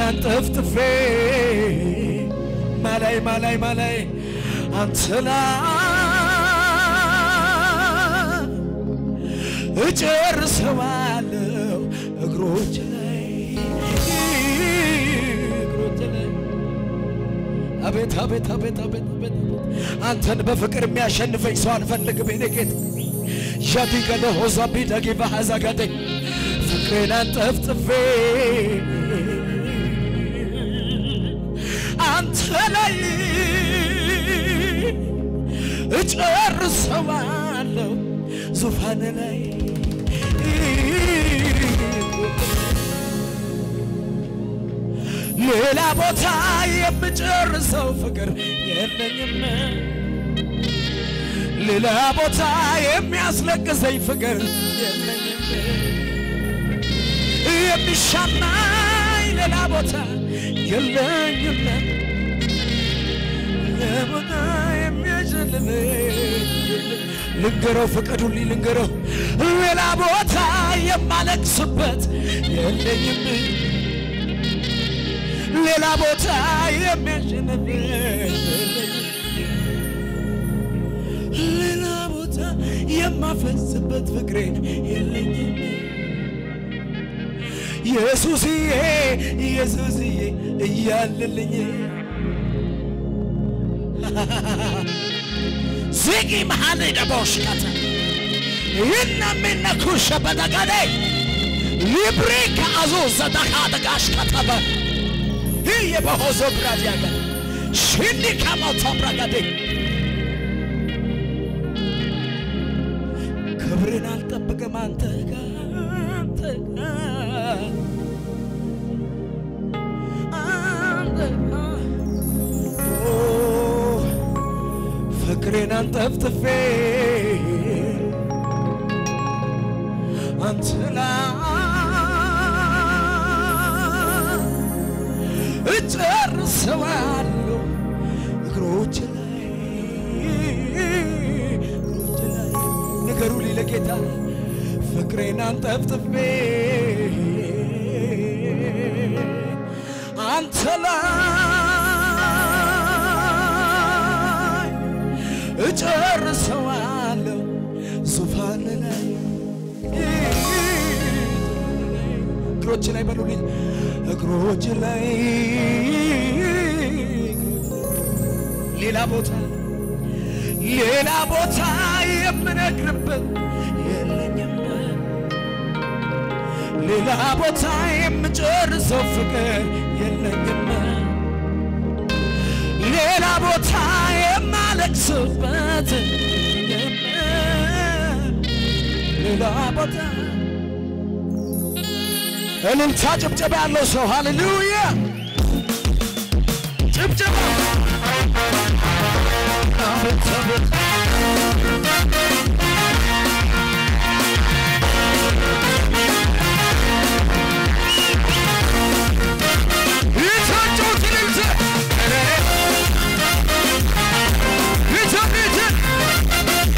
አንጠፍጥፌ ማላይ ማላይ ማላይ አንተ ላይ እጨርሰዋለሁ እግሮች ላይ እግሮች ላይ አቤት አቤት አቤት አቤት አቤት አንተን በፍቅር የሚያሸንፈኝ ሰው አልፈልግም። የኔ ጌታ ዣዲገለ ሆዛ ቢደጊ ባሐዛጋደኝ ፍቅሬን አንጠፍጥፌ አንተ ላይ እጨርሰዋለሁ ዙፋን ላይ ሌላ ቦታ የምጨርሰው ፍቅር የለኝም። ሌላ ቦታ የሚያስለቅሰኝ ፍቅር የለኝም። የሚሻማኝ ሌላ ቦታ የለኝም። ሌላ ቦታ የሚያሸልመኝ ልንገረው፣ ፍቀዱልኝ ልንገረው፣ ሌላ ቦታ የማለቅስበት የለኝም። ሌላ ቦታ የሚያሸንፍ ሌላ ቦታ የማፈስበት ፍቅሬን የለኝም። ኢየሱስዬ ኢየሱስዬ እያለልኝ ዚጊ መሃል ደቦሽከተ ይናሚነኩሸ በደገዴ ሊብሪ ከአዞ ዘደካ ደጋሽ ከተበ ይህ የበሆዞ ብራድ ያገ ሽኒ ከሞቶ ብረገዴ ክብርን አልጠብቅም አንተ ጋር አንተ ጋር አንተ ጋር ኦ ፍቅሬን አንጠፍጥፌ አንተ ላይ እጨርሰዋለሁ እግሮች ላይ እግሮች ላይ ንገሩ ሊለ ጌታ ፍቅሬን አንጠፍጥፌ አንተ ላይ እጨርሰዋለሁ ዙፋን ላይ እግሮች ላይ በሉልኝ እግሮች ላይ ሌላ ቦታ ሌላ ቦታ የምነግርበት የለኝም ሌላ ቦታ የምጨርሰው ፍቅር የለኝም ሌላ ቦታ የማለቅስበት የለም ሌላ ቦታ እልልታ ጭብጨባ ያለው ሰው ሃሌሉያ ጭብጨባ አቤት አቤት ይታጩት እልልታ ይታ ይታ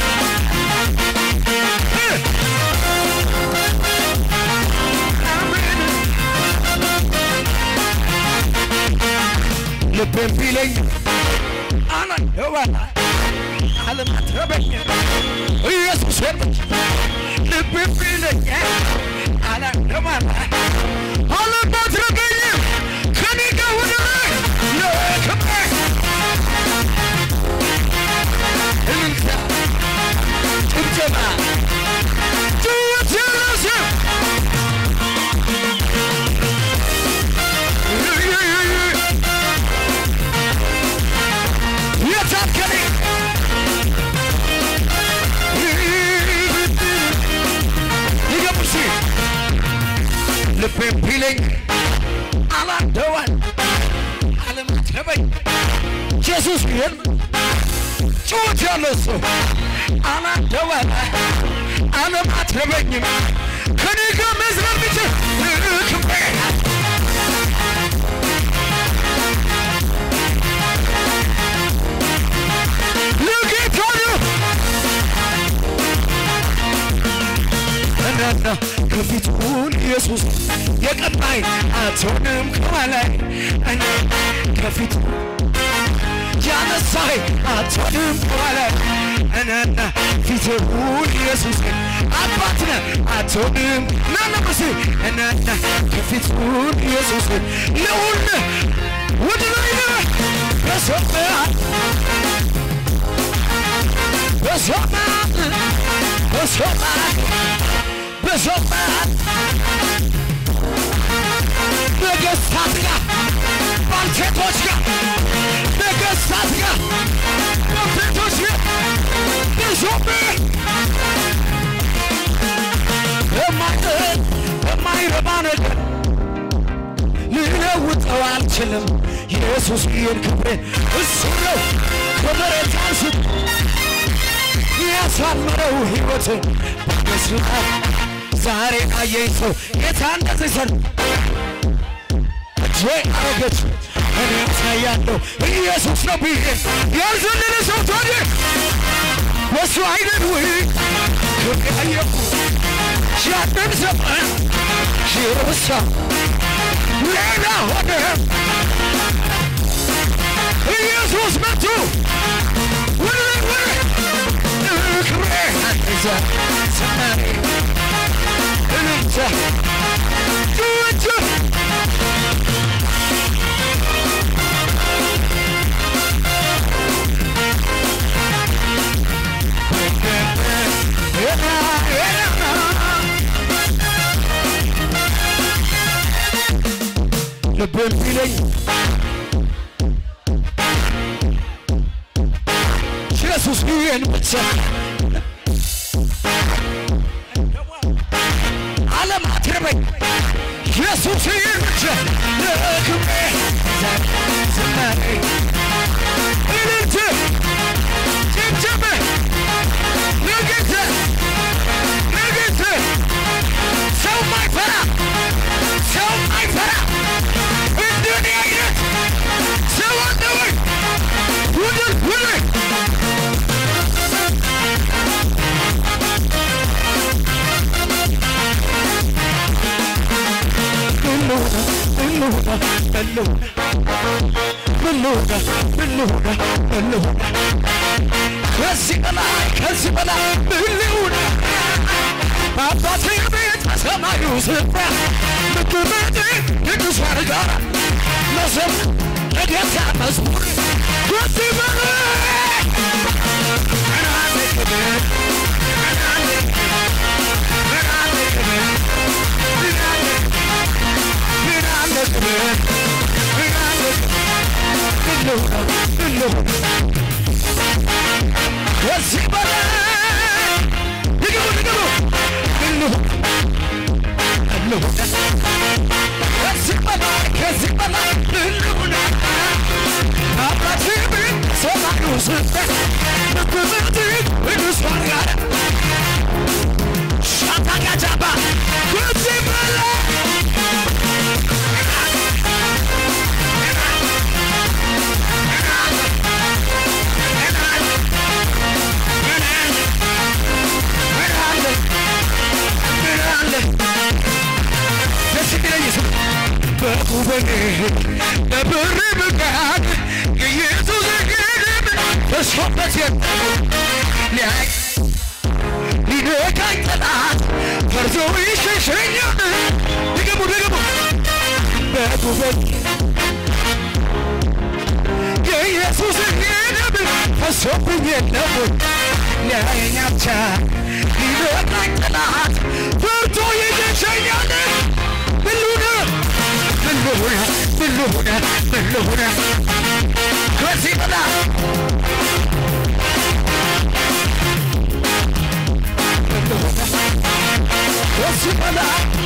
ልቤን ቢለኝ አላየዋላ አለማትረበኝ ኢየሱስ ብቻ ልቤን ቢለኝ አላየዋላ አለማትረበኝ ከኔ ጋር ወደ ላይ ለክብር እልልታ ጭብጨባ ጭውት ያለሰ የታከለ ይገቡሲ ልቤን ቢለኝ አላደዋል አለማትረበኝ ኢየሱስ ይህን ጩት ያለው ሰው አላደዋል አለማትረበኝም ከኔ ጋር መዝለል ብችል ክቤ ለጌታ ነው እናና ከፊቱን ኢየሱስ የቀባይ አትሆንም ከኋላይ እኔ ከፊቱ ያነሳይ አትሆንም ከኋላይ እኔና ፊትሁን ኢየሱስ አባትነ አትሆንም ናነመስ እኔና ከፊትሁን ኢየሱስ ልዑል ውድ ነይነ በሰማያት በሰማያት በሰማያት በሰማያት ነገሥታት ጋር ባልቴቶች ጋር ነገሥታት ጋር ባልቴቶች ጋር በሰማያት የማይጥል የማይረባ ነገር ልለውጠው አልችልም። ኢየሱስ ይህን ክብሬን እሱ ነው ከመሬት አንስቶ ያሳመረው ሕይወትን በመስላት ዛሬ አየኝ ሰው ጌታ እንደዚህ ሰር እጄ አረገች እኔ ያሳያለሁ ኢየሱስ ነው ብዬ ያልዘለለ ሰው ታዲያ ወሱ አይደል ወይ ክብሬ አየሁ ያንን ዘመን ሽሩሳ ሌላ ሆነ ኢየሱስ መጡ ወደ ወደ ክብሬ አንዛ ሰማሪ እንንተ ጩጩ ልብን ቢለኝ ኢየሱስ ይህን ብቻ ዓለም አትርበኝ ኢየሱስ ይህን ብቻ ለክብሬ ዝማሬ እልልት ጭብጨባ ንግሥት ንግሥት ሰው ማይፈራ ሰው ማይፈራ እንደኔ አይነት ሰው አለ ወይ? ውድል ውድል ከዚህ በላይ ከዚህ በላይ ምን ልሁን? በአባቴ ቤት በሰማዩ ስፍራ ምትመጥ ቅዱሳን ጋር መዘም ለጌታ መዝሙር ከዚህ በላይ ምን አለ ክብር ምን አለ ምን አለ ክብር ምን አለ ምን አለ ክብር ምን አለ ምን ልሁን ምን ልሁን ከዚህ በላይ ንገሩ ንገሩ ምን ልሁን ምን ልሁን ከዚህ በላይ ከዚህ በላይ ምን ልሁን አባቴ ምን ሰማዩ ስፍራ ምትምት ቅዱሳን ጋር ሻታጋጃባ ከዚህ በላይ በጉበኔ በብር ብቃት ኢየሱስ ግድም ተስፋበት ሊያይ ሊነካኝ ጠላት ፈርቶ ይሸሸኛል። ድገሙ ድገሙ በጉበኔ የኢየሱስ ግድም ፈሶብኝ የለም ሊያየኝ ብቻ ሊነካኝ ጠላት ፈርቶ ይሸሸኛል። ምን ልሁን ምን ልሁን ምን ልሁን ምን ልሁን ከዚህ በላይ ምን ልሁን ከዚህ በላይ